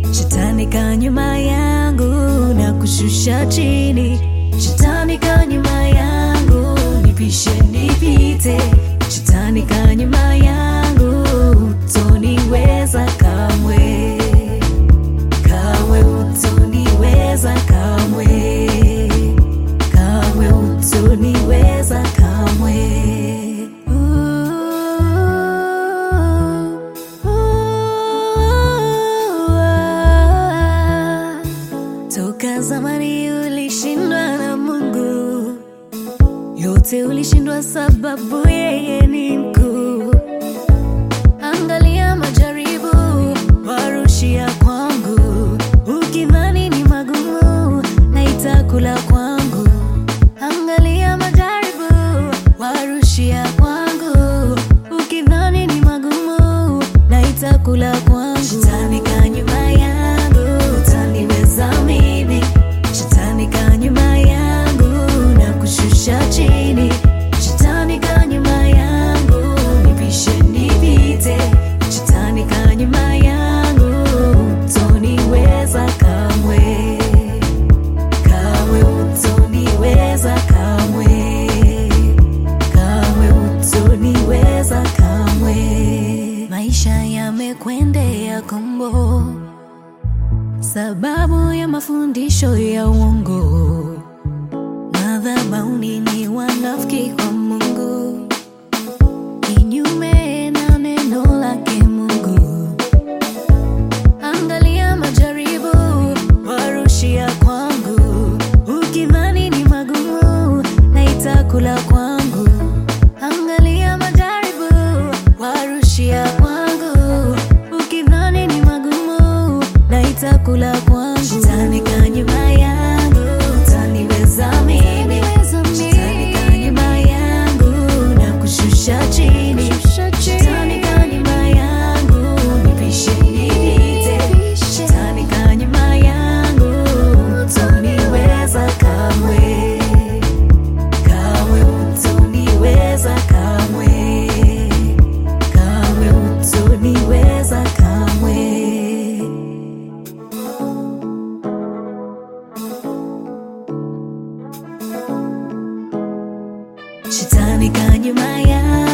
Shetani ka nyuma yangu na kushusha chini. Shetani ka nyuma yangu nipishe nipite. Shetani ka nyuma yangu utoniweza kamwe, kamwe utoniweza kamwe, kamwe utoniweza kamwe. Toka zamani ulishindwa na Mungu, yote ulishindwa sababu yeye ni mkuu. Angalia majaribu warushia kwangu, ukidhani ni magumu na itakula kwangu. Angalia majaribu warushia kwangu, ukidhani ni magumu na itakula kwangu. Shetani ka nyuma yangu, utaniweza mimi. Shetani ka nyuma yangu na kushusha chini. Shetani ka nyuma yangu nipishe nipite. Shetani ka nyuma yangu utoniweza kamwe, kamwe utoniweza kamwe, kamwe utoniweza kamwe. Maisha yamekwendea kombo sababu ya mafundisho ya uongo. Madhabahuni ni wanafiki kwa Mungu, kinyume na neno lake Mungu. Angalia majaribu warushia kwangu, ukidhani ni magumu na itakula kwangu. Angalia majaribu warushia kwangu, ukidhani ni magumu na itakula kwangu. Shetani ka nyuma yangu, utaniweza mimi. Shetani ka nyuma yangu na kushusha chini. Shetani ka nyuma yangu nipishe nipite. Shetani ka nyuma yangu utoniweza kamwe, kamwe utoniweza kamwe, kamwe utoniweza kamwe. Shetani ka nyuma yangu